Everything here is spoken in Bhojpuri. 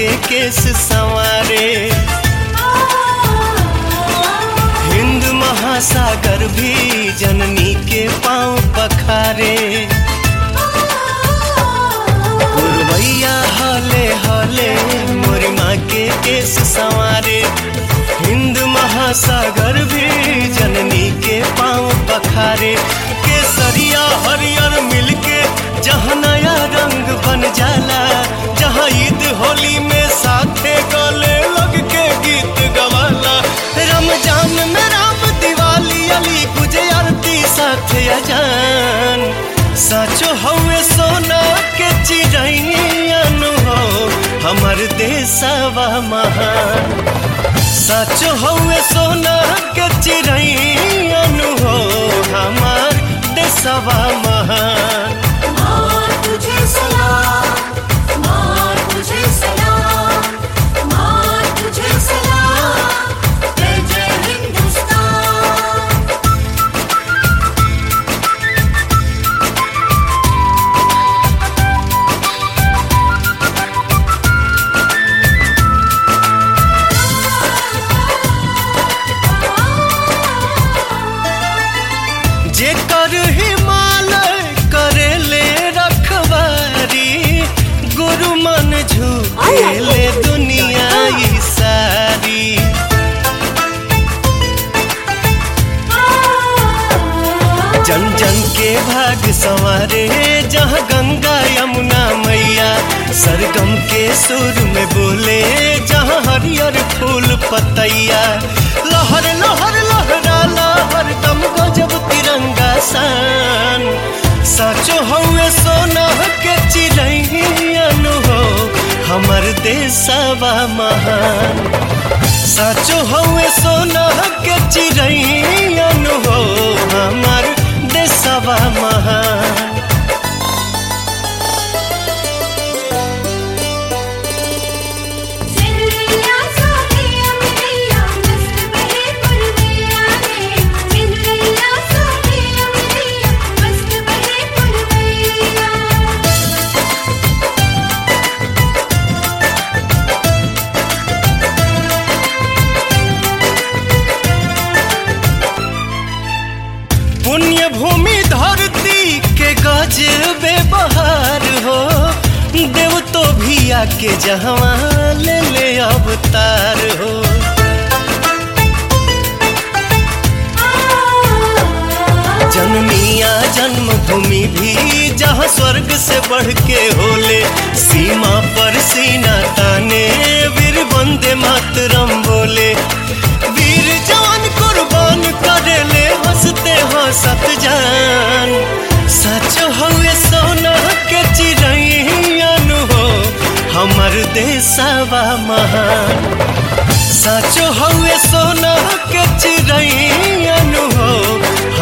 के केस संवारे हिंद महासागर भी जननी के पांव पखारे गुरवैया हले हले मोरी माँ के केस संवारे हिंद महासागर भी जननी के पांव पखारे केसरिया हरियर मिलके जहाँ नया रंग बन जाला जहाँ ईद होली में साथे गले लग के गीत गवाला रमजान में राम दिवाली अली पूजे आरती साथे अजान साचो हवे सोना के चिड़ैन हो हमर देशवा महान साचो हवे सोना के चिड़ैन हो हमार देशवा महान माँ तुझे सलाम माँ तुझे सलाम माँ तुझे सलाम जय जय हिंदुस्तान जेकर हिमालय करेले रखवारी गुरु मन झुकेले दुनिया ई सारी जन जन के भाग संवारे जहाँ गंगा यमुना मैया सरगम के सुर में बोले जहाँ हरियर फूल पतैया लहर लहर लहराला हरदम गजब तिरंगा सान साचो हवे सोना के चिड़ैन हो हमर देशवा महान साचो हवे सोना के चिड़ैन हो हमर देशवा महान सिंधिया सोनिया मिलिया मस्त बहे पुरवैया रे सिंधिया सोनिया मिलिया मस्त बहे पुरवैया पुण्य भूमि धरती के गजबे बहार हो देव तो भी आके जहवा ले ले अवतार हो जनमिया जन्मभूमि भी जहाँ स्वर्ग से बढ़ के होले सीमा पर सीना ताने वीर वंदे मातरम बोले वीर जवान कुर्बान करेले हंसते हंसत जान सच हवे सोना के चिड़ैन हो हमर देशवा महान साचो हवे सोना के चिड़ैन हो